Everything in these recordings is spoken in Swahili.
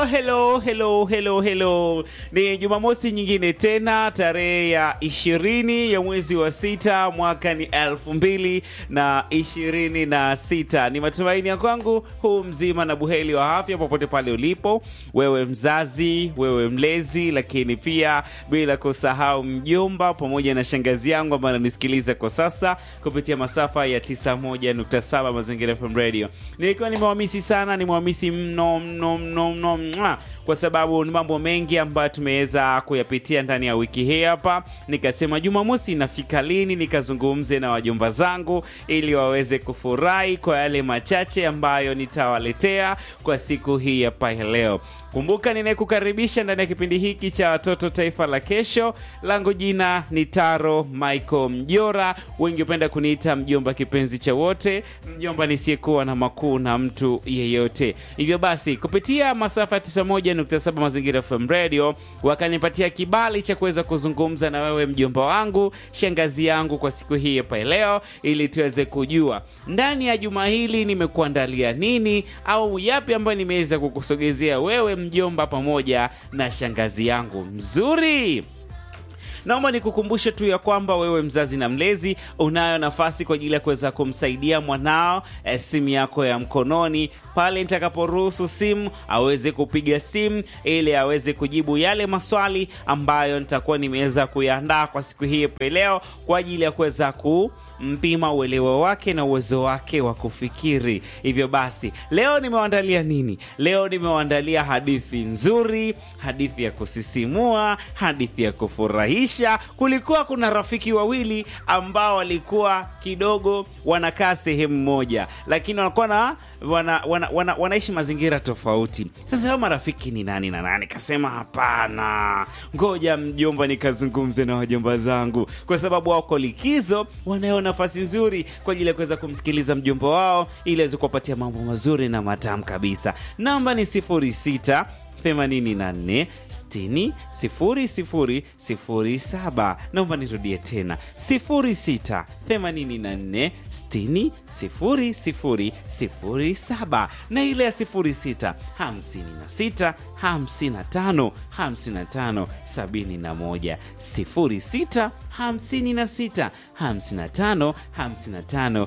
hello, hello, hello, hello. Ni Jumamosi nyingine tena tarehe ya ishirini ya mwezi wa sita mwaka ni elfu mbili na ishirini na sita. Ni matumaini ya kwangu huu mzima na buheri wa afya popote pale ulipo, wewe mzazi, wewe mlezi, lakini pia bila kusahau mjomba pamoja na shangazi yangu ambayo ananisikiliza kwa sasa kupitia masafa ya 91.7 Mazingira FM Radio. Nilikuwa nimewamisi sana, nimewamisi mno mno mno mno mwa, kwa sababu ni mambo mengi ambayo tumeweza kuyapitia ndani ya wiki hii hapa. Nikasema Jumamosi inafika lini nikazungumze na wajomba zangu ili waweze kufurahi kwa yale machache ambayo nitawaletea kwa siku hii hapa leo. Kumbuka ninayekukaribisha ndani ya kipindi hiki cha watoto taifa la kesho. Langu jina ni Taro Michael Mjora, wengi hupenda kuniita mjomba kipenzi cha wote, mjomba nisiyekuwa na makuu na mtu yeyote. Hivyo basi kupitia masafa ya 91.7 Mazingira FM Radio wakanipatia kibali cha kuweza kuzungumza na wewe mjomba wangu, shangazi yangu kwa siku hii hapa leo, ili tuweze kujua ndani ya juma hili nimekuandalia nini au yapi ambayo nimeweza kukusogezea wewe mjomba pamoja na shangazi yangu mzuri. Naomba nikukumbushe tu ya kwamba wewe mzazi na mlezi unayo nafasi kwa ajili ya kuweza kumsaidia mwanao eh, simu yako ya mkononi pale nitakaporuhusu simu aweze kupiga simu ili aweze kujibu yale maswali ambayo nitakuwa nimeweza kuyaandaa kwa siku hii leo kwa ajili ya kuweza ku mpima uelewa wake na uwezo wake wa kufikiri. Hivyo basi, leo nimewaandalia nini? Leo nimewaandalia hadithi nzuri, hadithi ya kusisimua, hadithi ya kufurahisha. Kulikuwa kuna rafiki wawili ambao walikuwa kidogo wanakaa sehemu moja, lakini wanakuwa na wana, wana, wana, wanaishi mazingira tofauti. Sasa hao marafiki ni nani na nani? Kasema hapana, ngoja mjomba nikazungumze na wajomba zangu, kwa sababu wako likizo, wanayo nafasi nzuri kwa ajili ya kuweza kumsikiliza mjomba wao ili aweze kuwapatia mambo mazuri na matamu kabisa. Namba ni sifuri sita 84 60 00 07. Naomba nirudie tena 06 84 60 00 07 na ile ya 06 56 55 55 71 06 56 55 55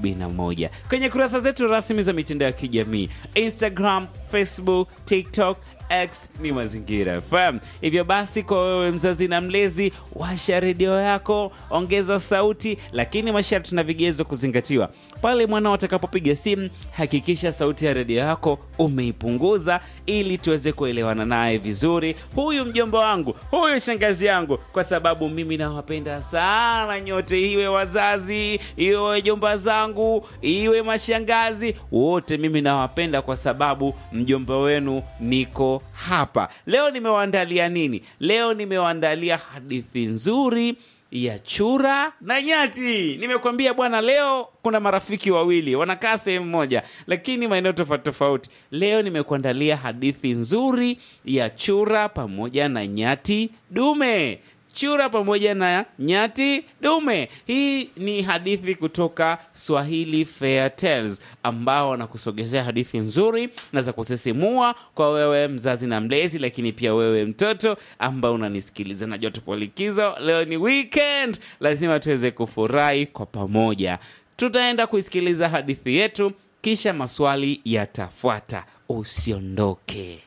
71 kwenye kurasa zetu rasmi za mitandao ya kijamii Instagram, Facebook, TikTok X ni Mazingira FM. Hivyo basi, kwa wewe mzazi na mlezi, washa redio yako, ongeza sauti, lakini masharti na vigezo kuzingatiwa. Pale mwanao atakapopiga simu, hakikisha sauti ya redio yako umeipunguza, ili tuweze kuelewana naye vizuri. Huyu mjomba wangu, huyu shangazi yangu, kwa sababu mimi nawapenda sana nyote, iwe wazazi, iwe wajomba zangu, iwe mashangazi, wote mimi nawapenda kwa sababu mjomba wenu niko hapa leo. Nimewaandalia nini leo? Nimewaandalia hadithi nzuri ya chura na nyati. Nimekwambia bwana, leo kuna marafiki wawili wanakaa sehemu moja, lakini maeneo tofauti tofauti. Leo nimekuandalia hadithi nzuri ya chura pamoja na nyati dume chura pamoja na nyati dume. Hii ni hadithi kutoka Swahili Fair Tales, ambao wanakusogezea hadithi nzuri na za kusisimua kwa wewe mzazi na mlezi, lakini pia wewe mtoto ambao unanisikiliza. Najua tupo likizo, leo ni weekend, lazima tuweze kufurahi kwa pamoja. Tutaenda kuisikiliza hadithi yetu, kisha maswali yatafuata. Usiondoke.